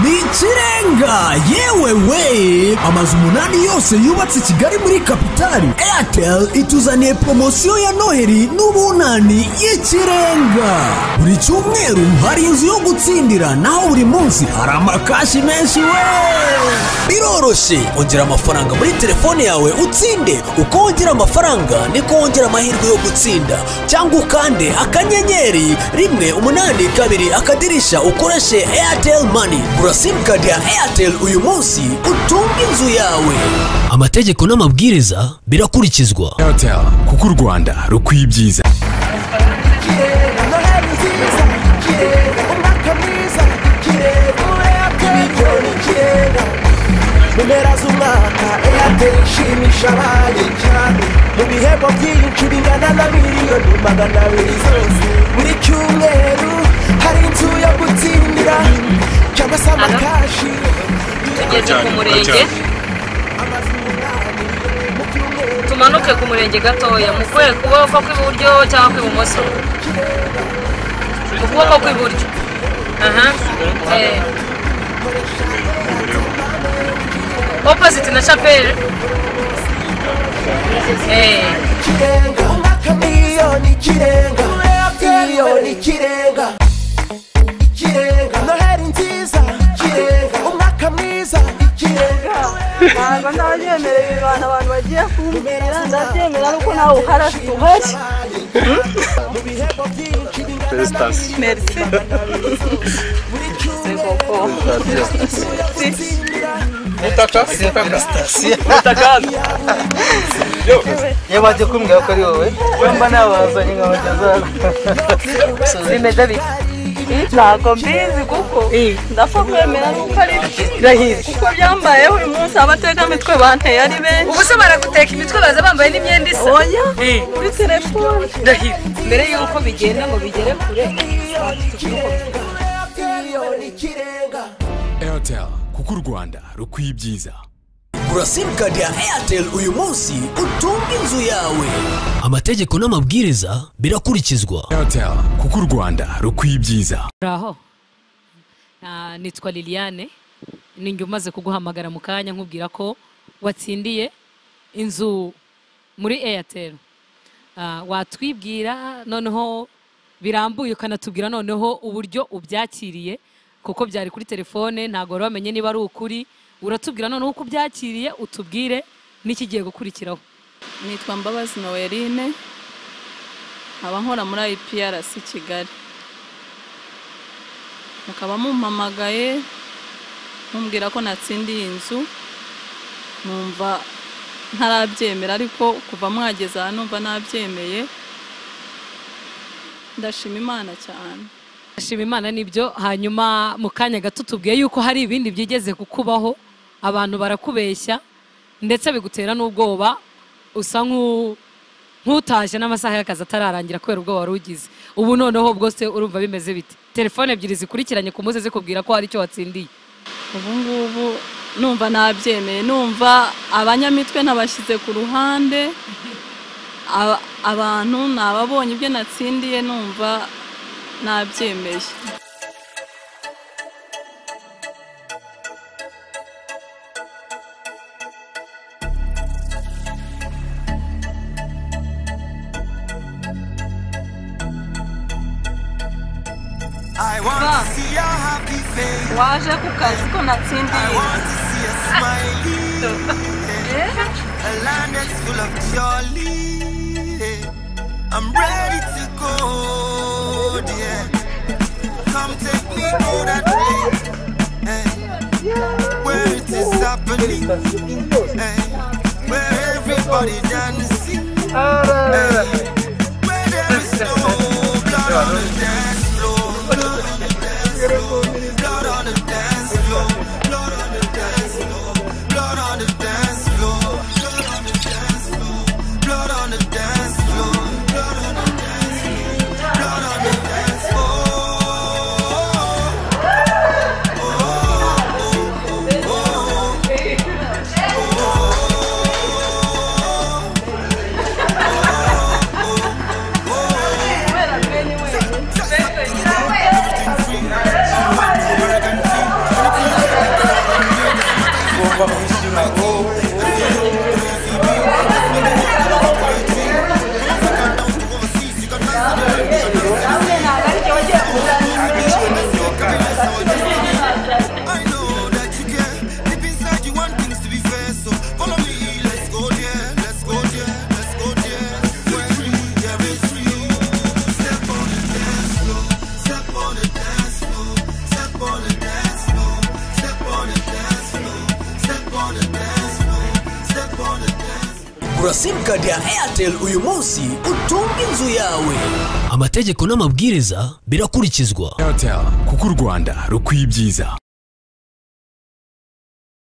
ni ikirenga yewe we amazu umunani yose yubatse i kigali muri kapitali airtel ituzaniye poromosiyo ya noheli n'ubunani y'ikirenga buri cyumweru hari inzu yo gutsindira naho buri munsi hari amakashi menshi we biroroshye ongera amafaranga muri telefone yawe utsinde uko wongera amafaranga niko wongera amahirwe yo gutsinda cyangwa ukande akanyenyeri rimwe umunani kabiri akadirisha ukoreshe airtel money gura simukadi ya airtel uyu munsi utunge inzu yawe amategeko n'amabwiriza birakurikizwa airtel kuko u rwanda rukwiye ibyiza noheli nziza ikirere umwaka mwiza ikirere muri airtel miliyoni ikirere mu mpera z'umwaka airtel ishimisha abari cyane mu bihembo byinshi bingana na miliyoni magana abiri zose buri cyumweru hari inzu yo gutsindira cyangwa se amakashi tugeze ku murenge amazu umunani mu cyumweru tumanuke ku murenge gatoya mu kwe- kuboko kw'iburyo cyangwa kw'ibumoso mu kuboko kw'iburyo aha eh. opposite na chapelle Eh, ikirenga umwaka miliyoni ikirenga miliyoni ikirenga ikirenga noheli nziza ikirenga umwaka mwiza ikirenga ntabwo ndabyemereye abantu abantu bagiye kumbera ndabyemera nuko nawe uhari afite uhari mu bihembo byinshi bingana na Felicitations. merisi buri cyumweru koko gutsindira Mutaka mutaka iyo bajya kumbwira ko ari wowe wemba nabazanye nkabagezaho bimeze bite ntabwo mbizi kuko ndapfa kwemera nuko ari byo irahirwe kuko byambayeho uyu munsi abategamitwe banteye ari benshi ubu se baraguteka imitwe baza bambaye n'imyenda isa oya kuri telefone mbere y'uko bigenda ngo bigere kure miliyoni ikirenga airtel kuko u rwanda rukwiye ibyiza gura simukadi ya airtel uyu munsi utunge inzu yawe amategeko n'amabwiriza birakurikizwa airtel kuko u rwanda rukwiye ibyiza uraho Na- nitwa liliane ni njye umaze kuguhamagara mu kanya nkubwira ko watsindiye inzu muri airtel Ah, watwibwira noneho birambuye ukanatubwira noneho uburyo ubyakiriye kuko byari kuri telefone ntabwo wari wamenye niba ari ukuri uratubwira noneho uko ubyakiriye utubwire n'ikigiye gukurikiraho nitwa mbabazi noweline nkaba nkora muri IPRC kigali mukaba mumpamagaye mumbwira ko natsindiye inzu numva ntarabyemera ariko kuva mwageze aha numva nabyemeye ndashima imana cyane Shima Imana nibyo hanyuma mu kanya gato tubwiye yuko hari ibindi byigeze kukubaho abantu barakubeshya ndetse bigutera n'ubwoba usa nk'u- nk'utashye n'amasaha y'akazi atararangira kubera ubwoba wari ugize ubu noneho bwose urumva bimeze bite telefone ebyiri zikurikiranye ku munsi zikubwira ko hari icyo watsindiye ubu ngubu numva nabyemeye numva abanyamitwe nabashyize ku ruhande aba- abantu nababonye ibyo natsindiye numva nabyemeye waje ku kazi ko natsindiye I'm ready to go, yeah. Come take me to that place, eh, where it is happening, eh, where everybody dancing, eh, where there is no blood on the dance floor, blood on the dance floor, blood on the dance floor, blood on the dance floor, blood on the dance floor, blood on the dance floor, blood on the dance floor, blood on the dance floor, blood on the dance floor. Take kugura simukadi ya eyateri uyu munsi utunge inzu yawe amategeko n'amabwiriza birakurikizwa airtel kuko u rwanda rukwiye ibyiza